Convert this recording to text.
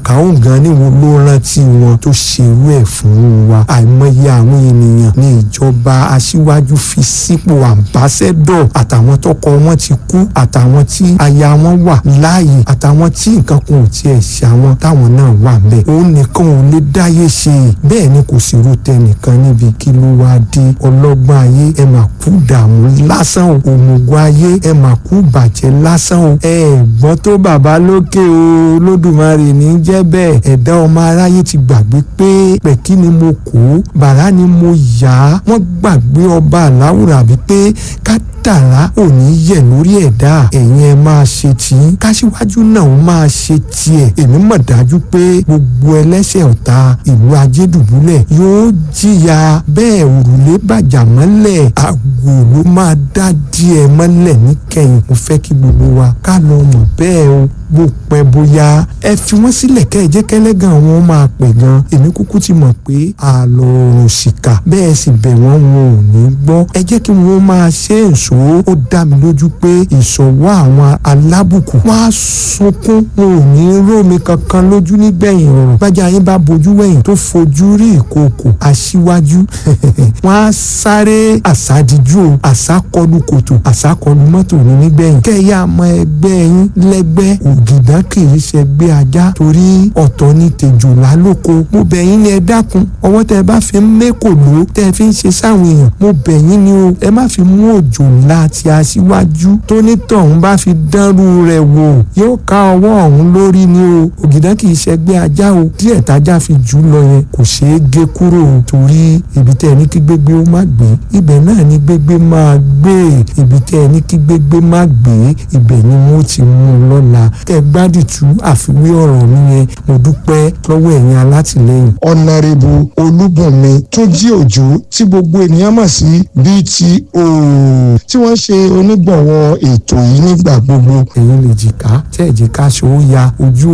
àkàó gan ni wọn ló rántí wọn tó ṣerú ẹ̀ fún wa àìmọye àwọn ènìyàn ní ìjọba aṣíwájú fi sípò àmbásẹ́dọ̀ àtàwọn tọkọ wọn ti kú àtàwọn tí aya wọn wà láàyè àtàwọn tí nǹkan kan ò tiẹ̀ ṣe àwọn táwọn náà wà bẹ́ẹ̀ òun nìkan ò lè dáyé ṣe bẹ́ẹ̀ ni kò sí ro tẹnìkan níbi kí ló wá dé ọlọ́gbọ́n ayé ẹ máa kú dààmú lásán o òmùgọ̀ ayé ẹ máa kú bàjẹ́ lásán o ẹ gbọ́n tó bàbá lókè o lódùmarè ní jẹ́ bẹ́ẹ̀ ẹ̀dá ọmọ aráyé ti gbàgbé pé pẹ̀kí ni mo kó bàrá ni mo yá wọ́n gbàgbé ọba àláwùrà bíi pé ká dàrá ò ní yẹ̀ lórí ẹ̀dá ẹ̀yin ẹ máa ṣe tí káṣíwájú náà ó máa ṣe tiẹ̀ èmi mọ̀ dájú pé gbogbo ẹlẹ́ṣẹ̀ ọ̀tá ìlú ajédùbúlẹ̀ yóò jìyà bẹ́ẹ̀ òrùlé bàjá mọ́lẹ̀ àgò ló máa dá díẹ̀ mọ́lẹ̀ níkẹyìn mo fẹ́ kí gbogbo wa ká lọ mọ̀ bẹ́ẹ̀ o bó pẹ́ bóyá ẹ fi wọ́n sílẹ̀ kẹ́ ẹ jẹ́ kẹ́lẹ́gàn wọn máa pè gan èmi kúkú ti mọ̀ pé àlọ́ ọ̀rùn ṣìkà bẹ́ẹ̀ sì bẹ̀ wọ́n wọn ò ní gbọ́ ẹ jẹ́ kí wọ́n máa ṣe èso ó dá mi lójú pé ìṣọ̀wọ́ àwọn alábùkù wọ́n á sunkún wọn ò ní rómi kankan lójú nígbẹ̀yìn ọ̀rọ̀ bájà yín bá bojú wẹ̀yìn tó fojú rí ìkookò aṣíwájú wọ́n á sáré àsádìjú o àsákọlù kòtò àsákọlù mọ́tò ní nígbẹ̀yìn kẹ́yà mọ ẹgbẹ́ yín lẹ́gbẹ́ ògìdá kì í ṣẹgbẹ́ ajá torí ọ̀tọ̀ ní tèjòlá lóko mo bẹ̀ yín ni ẹ dákun ọwọ́ tẹ bá fi ń mékòló tẹ fi ń ṣe sáwọn èèyàn mo bẹ̀ yín ni o ẹ má fi mú òjò ńlá ti aṣíwájú tó nítọ̀hún bá fi dánrú rẹ̀ wò yóò ká ọwọ́ ọ̀hún lórí ni o ògìdá kì í ṣẹgbẹ́ ajá o díẹ̀ tájá fi jù lọ yẹn kò ṣeé gé kúrò o torí ibi tẹ́ ẹ ní kí gbégbé ó má gbé ibẹ̀ náà ní gbégbé máa gbé ibi tẹ́ ẹ ní kí gbégbé má gbé ibẹ̀ ni wọ́n ti mú un lọ́la kẹ́ ẹ gbádìtú àfiwé ọ̀rọ̀ mi yẹn mo dúpẹ́ lọ́wọ́ ẹ̀yin alátìlẹ́yìn. ọ̀nàrẹ́bù olúbùnmi tó jí òjò tí gbogbo ènìyàn mọ̀ sí bto tí wọ́n ṣe onígbọ̀wọ́ ètò yìí nígbà gbogbo ẹ̀yin lè jìká tẹ́ ẹ̀jẹ̀ ká ṣòó ya ojú